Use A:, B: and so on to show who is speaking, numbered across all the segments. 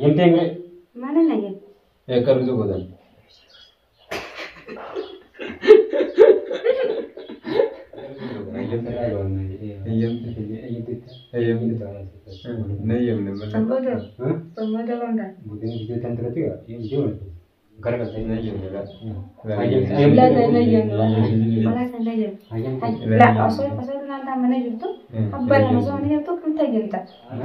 A: Hayyamtee mire
B: Mana nage.
A: akkamitti godhan? Nayyamne malee.
B: Sambodo. Sambodo bangga.
A: Nayyamne la.
B: La la nayyam. Mala kan nayyam. La osoo osoo nanta mana jirtu abban nama osoo mana jirtu kan tayyamta.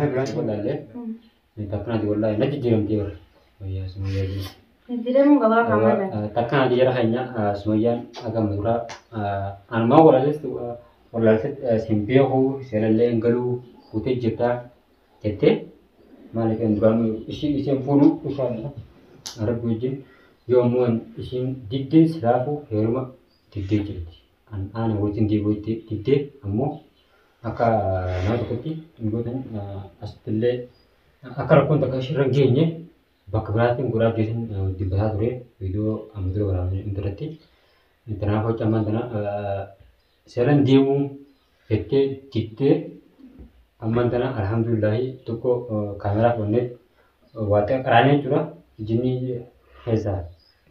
B: Jidiramu gabaa kamana.
A: Takkan ati jara hanya semuanya agak murah. Anu mau walalis tu walalis simpia ho selalle ngalu putih jeta jete malah kan duran isi isi punu usan Arab bujin yomuan isin didde selafu heruma didde jirti. An ana wajin di wajin didde ammo akka nama tokkotti gotan asittillee akka rakkoon takka shirra geenye bakka biraatiin guraaf jeetiin dubbataa ture viidiyoo amma dura waraabne intarratti. Kanaaf hojii ammaa kana seeran deemuu jettee diddee ammaan kana alhamdulillahi tokko kaameraa fudhannee waa xiqqaa qaraanee jechuudha. Jinni keessaa.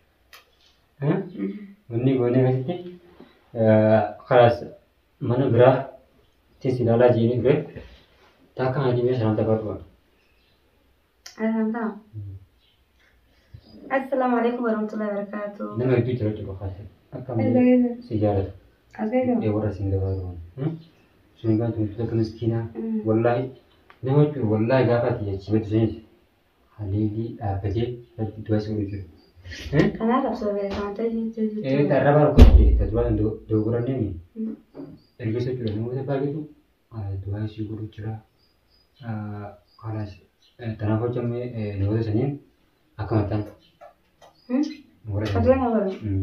A: Wanni goonee keessatti karaas mana biraa tis ilaalaa jiini ture. Taakka haa jimee sanaan taphaa dhufa.
B: Alhamdulillah. Assalamualaikum warahmatullahi wabarakatuh.
A: Nama hedduu jira jechuudha kaasee. Akka
B: Asgaido.
A: si jaalata.
B: Asgaido.
A: Ee warra siin dabaa dhufa. Sun egaa tuntun akka miskiinaa wallaahi nama jechuun wallaahi gaafa ati jechimatu sunis haleelii dhaabbatee du'a si godhu jiru.
B: Kanaaf absoo beekamaa ta'e
A: Ee
B: jechuudha.
A: dharrabaa rukkatee tasbaa dogoranneemi. Ergisa jechuudha namoota baay'eetu du'a si godhu jira. Kanaas kanaaf hojjamee namoota saniin akka maxxan. Warra
B: Kadua na baru.
A: Mm.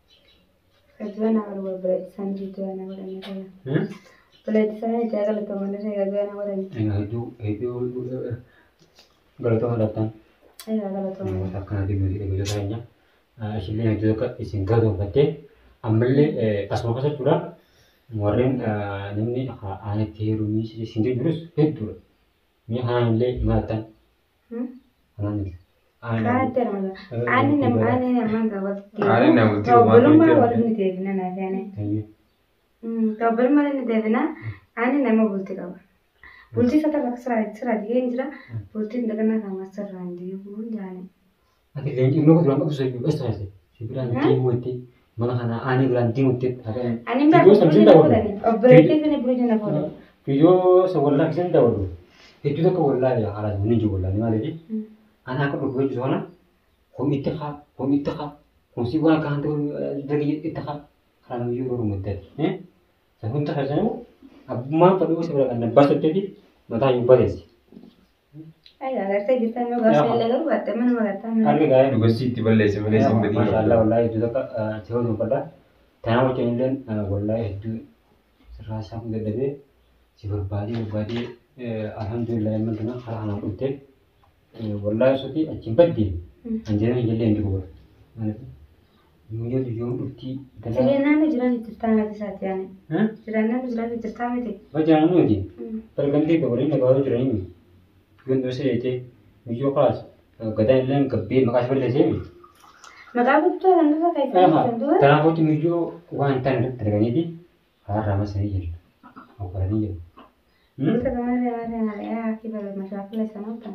B: Kadua na baru berbeda sanji tu na baru ni saya.
A: Hmm?
B: Berbeda sana jaga lepas mana saya kadua na baru ni.
A: Egaa hedduu hedduu galatooma dhabtaan.
B: Ayo jaga lepas mana.
A: namoota akkanaatiin nuti eegdota keenya ishillee hedduu akka isin galatoonfattee ammallee asuma keessa jechuudha warreen namni aanatti heerumii isin jirus hedduudha. Mi'a kanaan illee maattan
B: Hmm?
A: kanaan illee.
B: Kana ter mana. Ani nam ani nam mangga waktu.
C: Ani nama tu,
B: Kau belum
C: waktu
B: mana
C: itu.
B: waktu ni devina na sana. Hmm. Kau belum mana ni devina. Ani nama bulti kau. Bulti sata baksra itsra dia injra. Bulti ndagana sama sarra andi bul jane.
A: Ati leenci immoo duraan qabdu sayyuu besta taate. Si biraan deemuutti mana kana aanii biraan deemuutti hakan.
B: Ani mbak
A: Video samsin
B: bulu
A: daawwadhu.
B: ni. Obrete ni bulu jana bulu.
A: Viidiyoo isa wallaa keessatti daawwadhu. Hedduu tokko wallaa haala inni jiru wallaa ni maaliifi. Ana akka dhukkubee jiru sana kun itti haa kun itti haa kun si waan kaan ta'u dargii itti haa karaa nuyi yeroo muddate. San hunda fayyadamu abbummaan fadhuu isa bira kan nabbaa soddeeti mataa hin bareessi.
B: Ay, agartee jirtan yoo gaafsee illee garuu baate mana magataa mana.
A: Arga gaa'e
C: Dubartii itti balleesse malee isin badii
A: Maashaallah wallaahi hedduu tokko si hojii uffadha. Tanaa wajjin illee wallaahi hedduu sirraa isaa kun dadhabee si barbaadee barbaadee alhamdulillah amma kana karaa kanaan dhufte wallaahi sotii achiin baddee anjeera hin jallee hin jiru bara. Yoo yoo dhuftii
B: Jireen naannoo jiran jirtaa miti isaati yaani. Jireen naannoo jiran jirtaa miti.
A: Bajaan nuti bargamtee gabaleen nagaatu jiranii gandoo seete miyyoo kaas gadaan illee gabbee maqaa isa balleessee mi.
B: Maqaa guddaa kan dhufa keessaa kan du'a.
A: Kanaaf hojii miyyoo waan ta'an irratti arganiiti karaa masanii jiru. Okolanii jiru.
B: Bisa kemana dia ada yang ada ya kita bermasalah sana kan.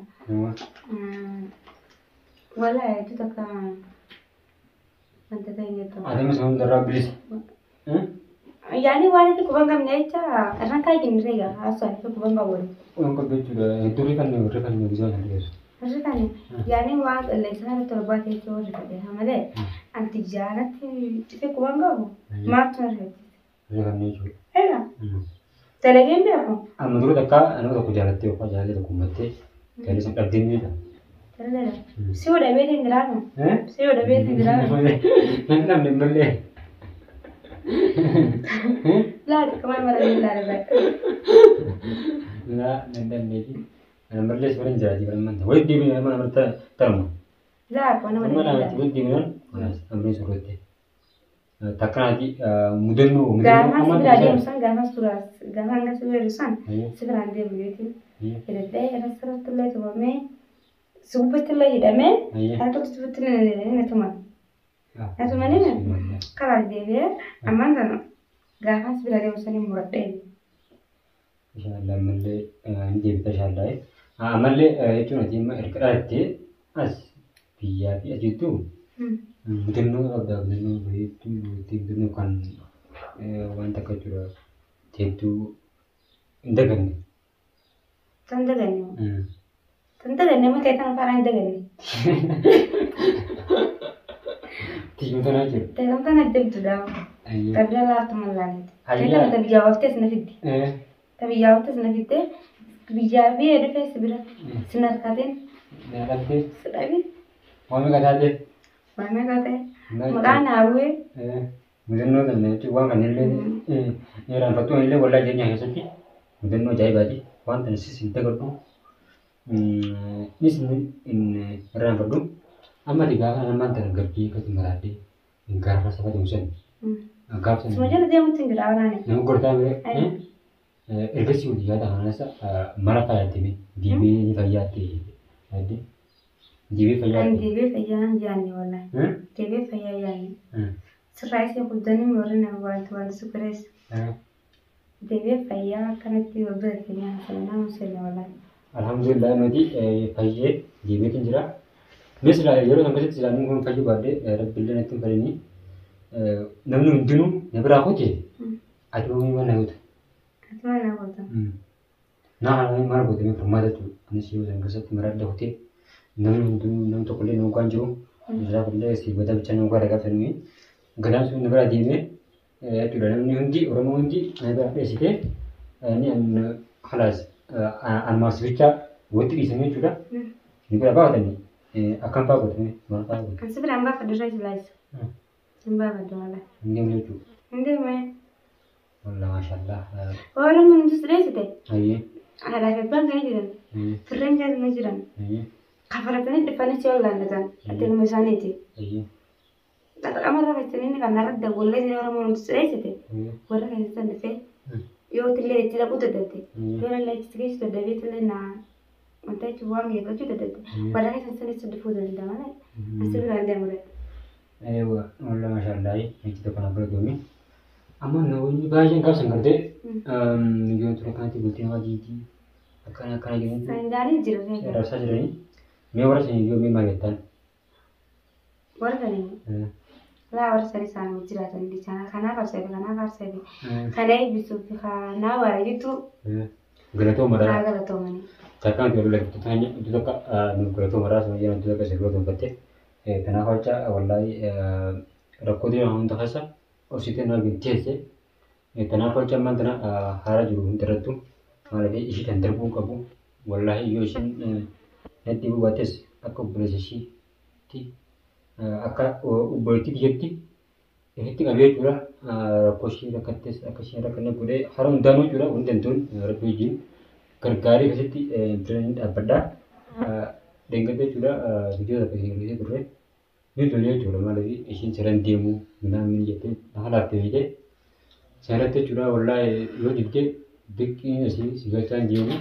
B: Wala itu tak kan. Nanti tanya tu.
A: Adeema isa hundarraa bilisa.
B: Yani waan itti kuban qabne jecha irraan kaayii kenniree egaa haasawaa itti kuban qabu.
A: Waan qabdu jechuudha. Hedduu rifannoo rifannoo bisaa kan dhiyeessu.
B: Harri kan yani waan qilleensaan irratti torbaa keessa warri qabeessa malee anti jaalatti itti kuban qabu maaltu na rifetti.
A: Rifannoo jechuudha.
B: Egaa dalageen beeku.
A: Amma dura takka nama tokko jaalattee yookaan jaalallee tokko ummattee galii sun dhabdee ni beekama.
B: Dalagaa. Si yoo dhabee hin jiraatu. Si yoo dhabee hin jiraatu.
A: Nan namni hin mallee.
B: Laati kamaan mara ni laala
A: Laa nan dandeeti. Ana mallee si barin jiraati barin manta. Wayii deebiin nama namarra tarmu.
B: Laa kana
A: Amma
B: mara ni
A: namatti
B: laala.
A: wayii deebiin amree surratti. Takkanaati mudannoo
B: Gaafa
A: mudannoo
B: sibira deemsan gaafa suuraas gaafa hanga sibira san
A: Ayyo.
B: sibiraan deemu jechuun.
A: Ayyo.
B: Hidhatee irra sirratti illee tubamee Subbatti illee hidhamee
A: Ayya.
B: harka subbatti ni tuman. Atumalee karaa deebi'ee ammaan sana gaafas bira deemu sanii muradhee.
A: Inshaallah ammallee ni deebita inshaallah. Ammallee jechuun ati amma erga dhalattee as biyyaa fi asittuu mudannoo qabdaa mudannoo bareedduu itti mudannoo kan wanta akka jechuudha teettuu hin daganne.
B: Tan daganne. Tan daganne mataa tan afaan hin daganne.
A: Tiyyuu tanaa jiru.
B: Teekan tan addabdu daawa.
A: Ayya.
B: Qabda laaftu mallaaleeti.
A: Ayya.
B: Teekan ta biyyaa waftees na fiddi.
A: Eh,
B: Ta biyyaa waftees na fidde biyyaa fi dhufee si bira sin harkateen
A: Dhaalattee
B: si dhabi
A: waami qataatee.
B: waamee kaa ta'e maqaan haawwee
A: Mudannoo kana jechuun waan kana illee irraanfattuu illee waldaa jireenyaa keessatti mudannoo ajaa'ibaati. Wanta isis hin dagadhu. Nis hin irraanfadhu. Amma ati gaafa namaan tana garbee akkatti maraadee gaafa saba ta'u sani. Gaafa
B: suma
A: sana
B: jala deemutti hin jira walaane.
A: nama gortaa bire ergasii hojii yaada kanasa mara fayyadame diibee ni fayyaatte yaadde diibee
B: Ani
A: fayyaatte.
B: deebee fayyaa hin jaanne wallahi. Deebee fayyaa yaanne. Sirraa isee guddanii warri nama wanti wanti sukurees. Deebee fayyaa akkanatti wal bira keenyaa haasawaa museenna wallahi.
A: Alhamdulillah nuti fayyee diibeetiin jira. Innis yeroo sana keessatti islaamiin kun fayyuu baadhee rabbiillee natti hin fayyini. Namni hundinuu na biraa hojii ati oomishee mana guutu.
B: Ati maal naa gootan?
A: Naa haala mara guutamee furmaata jechuudha. Anis yeroo sana keessatti mara adda hotee namni hundinuu namni tokkollee nama waan jiru. Isaaf illee si bada bichaa nama gara gaafatanii gadaan sun na biraa deemee jechuudha. Namni hundi Oromoo hundi na biraa dheessitee ni an halaas almaas bichaa walitti dhiisanii jechuudha. Ni bira baafatanii akkam fa'aa godhame maal fa'aa godhame
B: Kan si biraan baafadhu irra islaayisa. Hin baafadhu wallahi.
A: hin deemne jechuudha.
B: Hin deemee.
A: Wallah maashaallah.
B: Oromoon hundi sireessite.
A: Ayyee.
B: Aadaa fi abbaan kan jiran.
A: Ayyee.
B: Firreen jaalala jiran.
A: Ayyee.
B: Kafaratanii dhufanii si ollaallatan. Ati ilma isaaniiti.
A: Ayyee.
B: Qaxaqama irra fayyadanii kan narra dawwallee jiran Oromoon hundi sireessite.
A: Ayyee.
B: Warra keessatti dhufee yoo tillee itti dhaquu dadhabde. Yoo lallaa itti geessu dadhabee tillee naa wanta jechuun waan geeffachuu dadhabde. Warra keessatti sanitti dhufuu danda'a malee. Asi biraan deemudha.
A: Eewa, wallah maashaallah. Meechi tokko na bira deemi. Amma namoonni baay'een gaafsan gartee yoo ture kanatti bultiin hojiitii akkana akkana jedhanii
B: Saayindaanii jira reefa.
A: darsaa jiranii mee warra sanii yoo mee maal jettaan?
B: Warra sanii laa warra sanii isaan jiraatan jechaana kanaaf arseefe kanaaf arseefe kana eebbisuu fi kanaa waara jettuu
A: Galatoo
B: haa
A: maraa
B: galatoomanii.
A: takkaan itti walula itti tanya itti tokko galatoo maraa sama jedhan itti tokko sirrii gonfatte kanaaf jecha wallahi rakkoo deemaa hunda keessa obsitee na teesse kanaaf jecha ammaan tana haara jiru hunda irrattu maaliif ishii kan darbuu qabu wallahi yoo ishiin natti bubaates akka obboleessa ishiitti akka obboleettii biyyatti ifitti qabee jechuudha rakkoo ishii rakkattes akka isheen rakkanne godhee hara hundaanuu jechuudha hundi dantuun rabbi wajjin gargaarii keessatti biraan dhaabbadhaa. Deeggartee jechuudha viidiyoo tokko isin hir'isee turre ni tolee jechuudha maaliif ishiin siraan deemu midhaan mini jettee haala haftee fiidee sirratti jechuudha wallahi yoo dibdee biqqiin asii si galchaa hin deemu.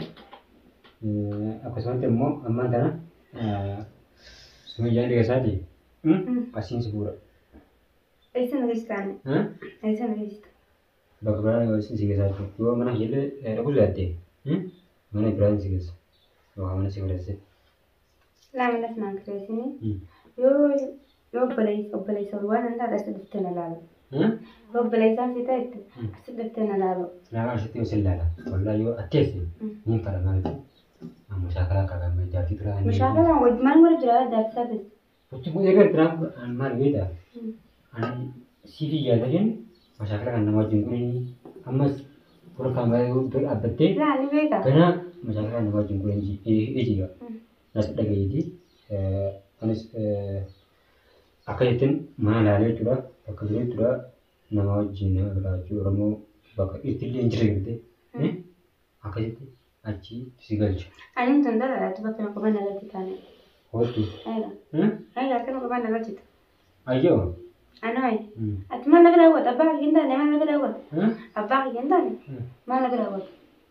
A: Akkasumatti immoo ammaan kana sumayyaan dhiyeessaati asiin si fuudha.
B: Eessa na geessitaan? Eessa na geessita?
A: Bakka biraan yoo isin si geessaa jechuudha yoo mana jedhee dhaquu sodaatte mana biraan si geessa yookaan mana si godhesse.
B: Laaminas naan kireessini. Yoo yoo obboleessa obboleessa waan hin taate asitti dhuftee na laalu. Yoo obboleessaan si ta'etti asitti dhuftee na laalu.
A: Nama asitti yoo sillaala wallahi yoo atteesse ni fara maaliif amma shaakala akka gamma jaartii turaa ni.
B: Mushaakalaan wajji maal godha jira jaartisaa ta'e.
A: Wajji kun eegaa turaa maal beektaa ani siifi yaadadeen mashaakala kan nama wajjin kunii ammas fuula kaameraa yoo bira dhaabbattee
B: Laali beekaa.
A: Ganaa masaafaa nama wajjin godhan eejiga. Nas dhagayeeti. Anis akka jettiin mana ilaalee jechuudha. Bakka jiru jechuudha. Nama wajjin nama biraa jechuudha. Oromoo bakka itti illee hin jirre gartee. Akkasitti achi si galcha.
B: Ani tun dalagaa bakka na quban nagatti taane.
A: Hootu.
B: Ayiga. Ayiga akka na quban nagatti.
A: Ayyoo.
B: Anoi. Ati maal na bira hawwata? Abbaa kiyya hin taane maal na bira hawwata? Abbaa kiyya hin taane maal na bira hawwata?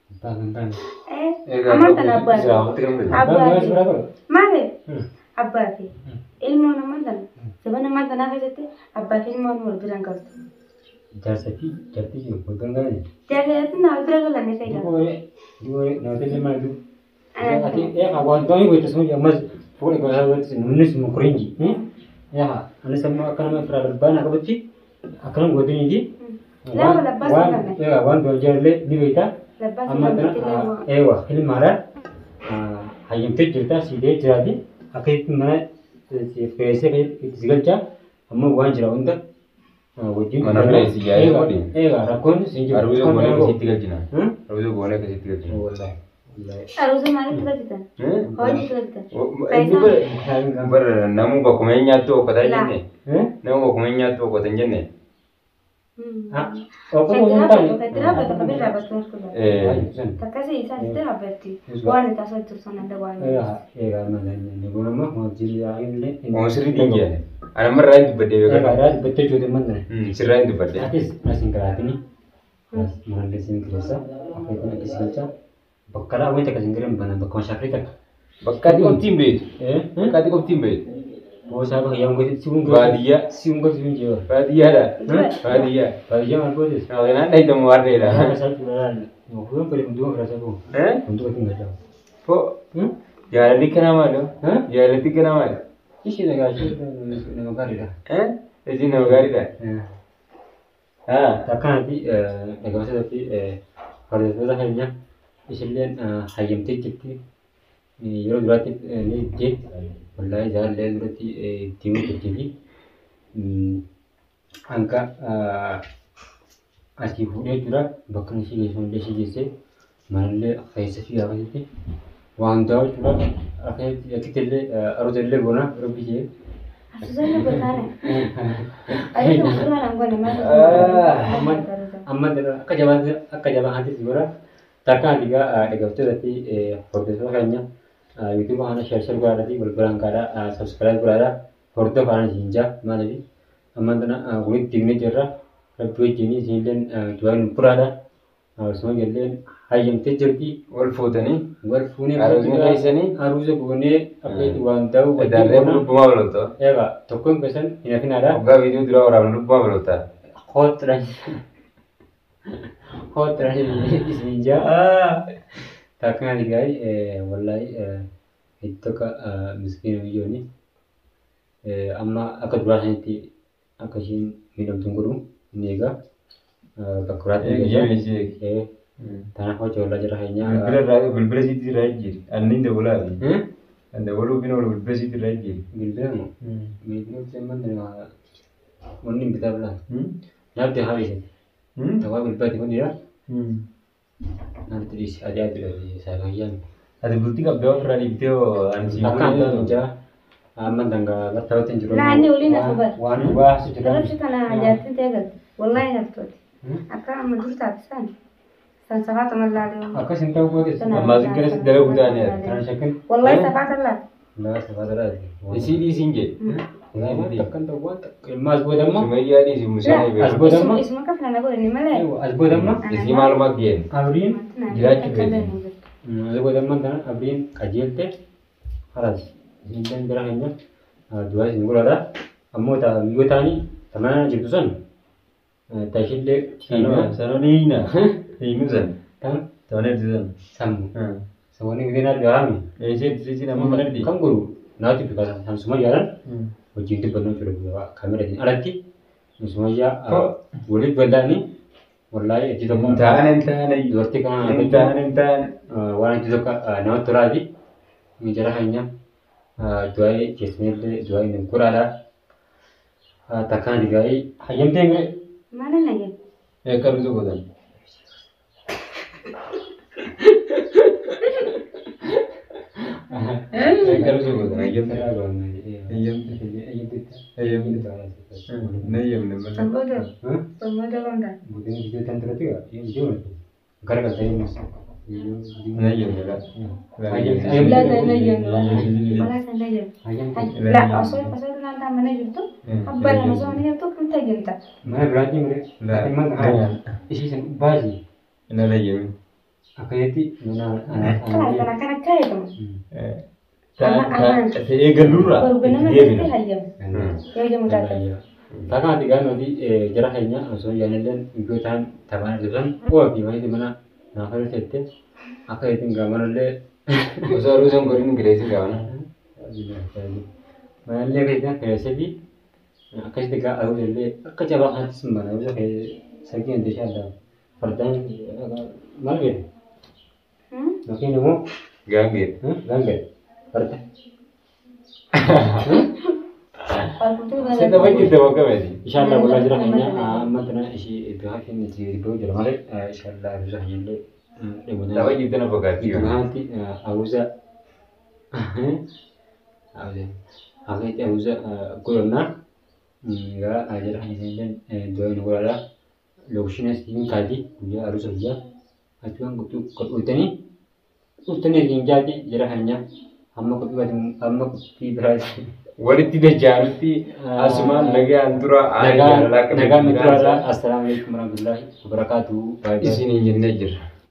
A: Abbaa kan taane.
B: Eh, amantan abbaa fi abbaa
A: Abbaa
B: fi
A: bira bira.
B: maali
A: Hmm.
B: abbaa fi ilmoon amantan sabana amantanaa keessatti abbaa fi ilmoon wal bira hin galtu.
A: Jaarsa fi jaartii jiru waggaan galan.
B: Jaalalatti naa wal bira galan ni fayyada.
A: Duwwee duwwee namatti illee maal jiru. Ati eegaa wantoonni goota sun ammas fuula gosa gooti nunis mukurinji. Yaa anis ammoo akka nama firaa darbaan akka batti akkana gootanii fi.
B: Lama labbaa
A: Waan
B: sanfanne.
A: eegaa waan du'a jaallee ni beektaa.
B: Labbaa
A: amma
B: sanfanne
A: tana
B: illee
A: eewa ilmaadhaan hayyamtee jirta siidee jiraati akkasitti mana feesee itti si galchaa ammoo waan jira hunda wajjin
C: Mana feesi yaa'ee
A: Eegaa-
C: godhi.
A: eegaa rakkoon siin jiru
C: Arbuzoo goonee akkasitti galchina.
A: Hmm?
C: Arbuzoo goonee akkasitti galchina.
A: Wallahi. Wallahi.
B: Aruusa maalitti galchitan? Hojiitti galchitan.
C: Bara namuu bakkuma hin nyaattu okkotaa
B: Laa.
C: jenne.
A: Eh?
C: Namuu bakkuma hin nyaattu okkota hin jenne.
A: Ah, okkoo
B: Kan
A: hin
B: dhaabbatu,
A: taane.
B: kan dhaabbatu, kan dhaabbatu maskuudha.
C: Eh,
B: Takkasii isaan itti dhaabbatti. Waan itti asoo jirtu sana adda waan.
A: Eegaa eegaa mana inni kun ammoo hojii yaa'illee.
C: Oon sirrii dingiyan. Ana marraa hin dubbadde
A: Eegaa
C: beekaa.
A: daa dubbattee jootee mana.
C: Sirraa hin dubbadde.
A: Atis asin karaatini. Manallee sin keessa akkasitti akkasii galchaa. Bakka dhaa wayita akkasiin jiran bana bakka mashaakrii takka.
C: Bakka ati qofti hin beektu.
A: Eh?
C: Bakka ati qofti hin beektu.
A: Boosaa bakka yaa'u gooti si hun
C: Baadiyyaa.
A: Si hun gooti hin jiru.
C: Baadiyyaadha.
B: Dura.
C: Baadiyyaa.
A: Baadiyyaa maal gootis?
C: Naan dhahitamu warreedha.
A: Isaa cuudhaan. Fuudhan fedhe hunduma firaasa kun.
C: Eh?
A: Hunduma ittiin galchaa.
C: Fo.
A: Hmm?
C: Jaalalli kana maali?
A: Eh?
C: Jaalalli kana maali?
A: Ishee dhagaa ishee nama gaariidha.
C: Eh? Isin nama gaariidha. Haa.
A: Akkanatti dhagabatatti hordoftoota keenya ishilleen hayyamtee jirti. Yeroo duraatti ni jeetti. Wallaahi jaalallee duratti deemuu jirtii fi hanga asii fuudhee jira bakka ishee geessu illee ishee geessee manallee keessa fi akkasitti waan hundaa jechuudha. Akkasitti akkitti illee aroota illee boona yeroo bishee.
B: Asuusallee gotaane. Ayyuu suuraan angone
C: Ah,
B: maal
A: amma akka jabaa akka jabaa hantis bira takkaan digaa dhaggeeffattootatti hordoftoota keenya yuutuuba kana sheer sheer godhaadhaati wal biraan kaadhaa sabskiraayib godhaadhaa hordofaa kana siin jaa maaliif amma tana walitti diimnee jirra rabbi wajjin isinilleen du'aan buraadha akkasuma jalleen hayyamtee jirti
C: Wal fuutanii.
A: wal fuunee
C: Aruusa keessanii?
A: aruusa goonee akkatti waan ta'u wajjin
C: Darree
A: goona
C: lubbumaa balota.
A: eegaa tokkoon keessan hin hafinaadha
C: Waggaa viidiyoo duraa waraabna lubbumaa balota.
A: Hotran. Hotran isin jaa. Takkan digai wallahi itu ka miskin biyyooni. Amma akka duraa sanitti akka ishiin miidhamtuun godhu ni egaa. Bakkuraatti
C: Eeyyee ishee.
A: Tanaaf hojii oolaa jira keenya.
C: Bilbila irraa bilbila siitti irraa jijjiiri. Anni dabalaa fi kan dabaluu fi nama bilbila siitti irraa jijjiiri.
A: Bilbila moo? Bilbila semman wanni hin bitaa bilaan. Nyaabdi haa dhiisate. Tawaa bilbilaati kun jira. Nyaabdi dhiise adii adii isaa fayyaan.
C: Ati bultii qabdee ofirraa dhiibdee hoo ani siin
A: Akka
C: fuudhee-
A: amma jaa amma danga bartaawatti hin jiru.
B: Naanni waliin ati bar.
A: Waan baasu jira.
B: Rabshi kana ajaa'ibsiin ta'e galte. Wallaahi naftooti. Akka amma dur taate san. San safaata mallaalee.
A: Akkas hin ta'u gootes.
C: Ammaa si gara sitti dalagu taane ati.
A: Kana shakkin.
B: Wallaahi safaata laata.
A: Naa safaata dhaati.
C: Isii dhiisiin jee.
A: Waan takka hin ta'u waan takka. Ilma as booda immoo.
C: Sumayyaa dhiisi musaanii
A: As
C: beeku.
A: booda immoo.
B: Isuma akka filana godhani malee.
A: As booda immoo.
C: Isii maalumaa geenu.
A: Abriin.
C: Jiraachuu feeti.
A: As booda immoo kana abriin qajeelte. Haras. Isin bira keenya. Du'aa isin godhadha. Ammoo taa yoo taani tamana jirtu san. Taashillee.
C: Hiina. Sanoon hiina. Hiinu san.
A: Tan
C: Toonee ibsi san.
A: sammu. Saboonni guddina dhahaami.
C: Eesee ibsi nama manaddi.
A: Kan godhu naatti bika sansuma jaalan wajjin dubbannoo jiru kaameraatiin alatti sumayyaa waliif bal'aanii wallaahi itti tokko
C: Hin taane hin taane.
A: dubartii kana
C: Hin taane hin taane.
A: waan itti tokko namatti tolaati jara keenya du'aa'ee keessanillee du'aa'ee hin godhaadha takkaan digaa'ee hayyamtee mire
B: Mana nage.
C: Eekka bisu godhan. Eekka bisu godhan. Ayyamte. Nayyamne malee.
B: Samboodoo. Samboodoo gondaa.
C: Nayyamne la.
B: Laata nayyamne. Wallaahi san nayyamne. La osoo osoo naannaa mana jirtu. Abbaan nama osoo mana jirtu kan tajaajilta.
A: Mana biraatti mire. Isiisan baasii.
C: Ina nayyamne.
A: akkasitti mana
B: Kana kana kana kaayamu.
C: Eegalluurraa
B: Barbaanama
C: itti
B: keessatti
C: deebina.
B: hayyamu. Yoo jedhamu taate.
A: Takkaan ati gaano di jara keenya osoo jaalalleen iddoo ta'an taphaan argatan qo'a fi walitti mana naafala tette akka ittiin gaamanallee
D: Osoo aduu isaan godhin gireessi gaafana.
A: manallee keessatti keessatti akkasitti gaa arullee akka jabaa kanattis mana bisa sargii hunda ishee adda fardaan maal jedhe yookiin immoo
C: Gaangee.
A: gaangee farda.
C: Senda wajjin bakka miti.
A: Inshallah walaa jira keenya amma tana ishee iddoo hafiin itti iddoo jira malee inshallah bisa ijoollee
C: Tapha wajjin tana fakkaatti.
A: Ibuhanti awuza Akaitti awuza godhannaa gaa jala kan isin doyin godhadha lokshinas hin kaati guyyaa arusa guyyaa achuun qodhuutanii dhuftanii isin jaati jala keenya amma qodhuubatin amma qophii biraati.
C: Walitti dacha'anitti asumaan nagaan dura
A: Nagaan nagaan nuti assalaamu alaikum warahmatullahi wabarakatuh.
C: Isin hin jennee jirra.